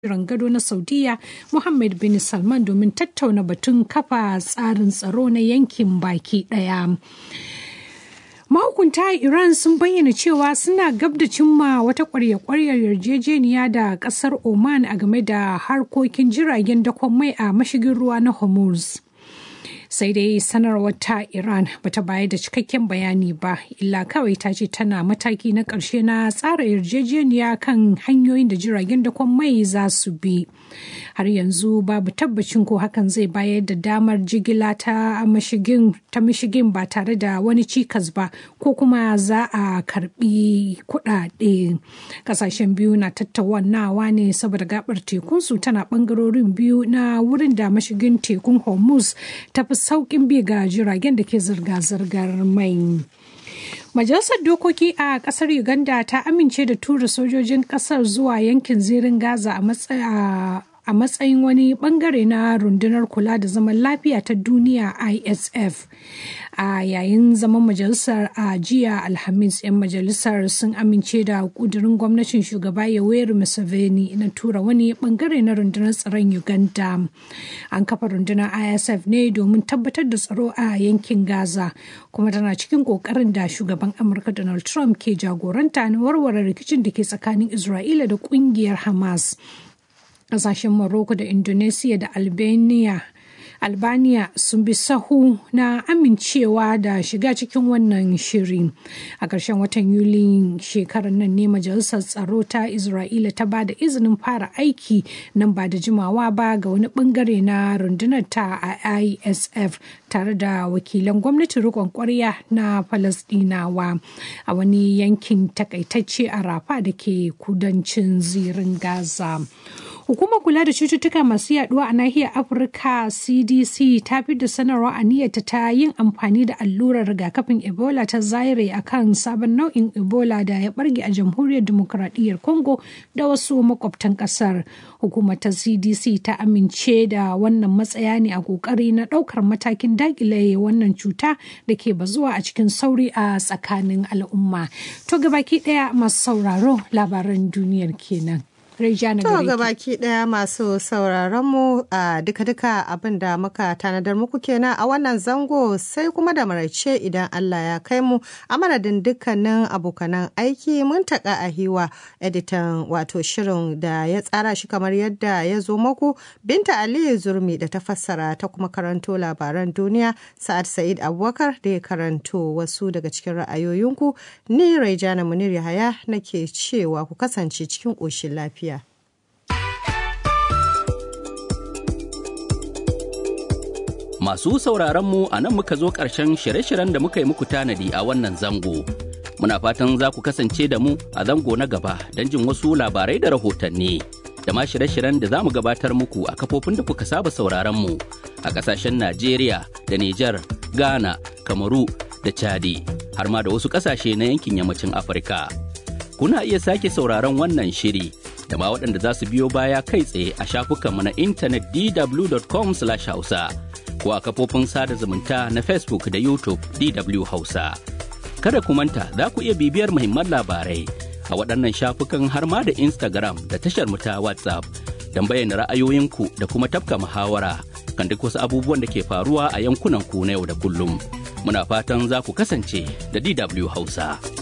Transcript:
rangado na saudiya muhammad bin salman domin tattauna batun kafa tsarin tsaro na yankin baki daya mahukunta iran sun bayyana cewa suna gab da cimma wata kwarya-kwaryar yarjejeniya da kasar oman a game da harkokin jiragen dakon mai a mashigin ruwa na hormuz sai dai sanarwar ta iran bata bayar da cikakken bayani ba illa kawai ta ce tana mataki na ƙarshe na tsara yarjejeniya kan hanyoyin da jiragen dakon mai za su bi har yanzu babu tabbacin ko hakan zai bayar da damar jigila ta mashigin ta mashigin ba tare da wani cikas ba ko kuma za a karbi kuɗaɗe kasashen biyu na tattaunawa ne saboda gabar tekunsu tana bangarorin biyu na wurin da mashigin tekun hormuz ta fi sauƙin bi ga jiragen da ke zirga-zirgar mai. Majalisar Dokoki a ƙasar Uganda ta amince da tura sojojin ƙasar zuwa yankin zirin Gaza a a matsayin wani bangare na rundunar kula da zaman lafiya ta duniya isf a yayin zaman majalisar a jiya alhamis 'yan majalisar sun amince da kudurin gwamnatin shugaba yoweri museveni na tura wani bangare na rundunar tsaron uganda an kafa rundunar isf ne domin tabbatar da tsaro a yankin gaza kuma tana cikin kokarin da shugaban amurka donald trump ke jagoranta na warware rikicin da ke tsakanin isra'ila da kungiyar hamas kasashen Morocco da Indonesia da Albania Albania sun bi sahu na amincewa da shiga cikin wannan shiri. A ƙarshen watan Yuli shekarar nan ne Majalisar Tsaro ta Isra'ila ta ba da izinin fara aiki nan ba da jimawa ba ga wani bangare na rundunar ta a ISF tare da wakilan gwamnatin rikon kwarya na Falasɗinawa a wani yankin takaitacce a Rafa da ke kudancin zirin Gaza. Hukumar kula da cututtuka masu yaduwa a nahiyar Afirka CDC ta fi da sanarwa a niyyata ta yin amfani da allurar rigakafin Ebola ta Zaire a kan sabon nau'in Ebola da ya barge a jamhuriyar demokuraɗiyyar Congo da wasu makwabtan ƙasar. Hukumar ta CDC ta amince da wannan matsaya ne a ƙoƙari na ɗaukar matakin daƙile wannan cuta da ke bazuwa a cikin sauri a tsakanin al'umma. To gabaki ɗaya masu sauraro labaran duniyar kenan. Rejana To ga baki daya masu sauraron mu a duka-duka abin da muka tanadar muku kenan a wannan zango sai kuma da maraice idan Allah ya kai mu a madadin dukkanin abokanan aiki mun taka a hiwa editan wato shirin da ya tsara shi kamar yadda ya zo muku Binta Aliyu Zurmi da ta fassara ta kuma karanto labaran duniya Sa'ad Sa'id Abubakar da ya karanto wasu daga cikin ra'ayoyinku ni Rejana Munir Yahaya nake cewa ku kasance cikin ƙoshin lafiya. Masu sauraronmu a nan muka zo ƙarshen shirye-shiryen da muka yi muku tanadi a wannan zango. Muna fatan za ku kasance da mu a zango na gaba don jin wasu labarai da rahotanni. Da ma shirye-shiryen da za mu gabatar muku a kafofin da kuka saba sauraronmu a ƙasashen Najeriya da Nijar, Ghana, Kamaru da Chadi, har ma da wasu ƙasashe na yankin yammacin Afirka. Kuna iya sake sauraron wannan shiri da ma waɗanda za su biyo baya kai tsaye a shafukanmu na intanet dw.com/hausa. ko a kafofin sada zumunta na Facebook da YouTube DW Hausa. Kada ku manta za ku iya bibiyar muhimman labarai a waɗannan shafukan har ma da Instagram da tashar mu ta WhatsApp don bayyana ra'ayoyinku da kuma tafka muhawara kan duk wasu abubuwan da ke faruwa a yankunan ku na yau da kullum. Muna fatan za ku kasance da DW Hausa.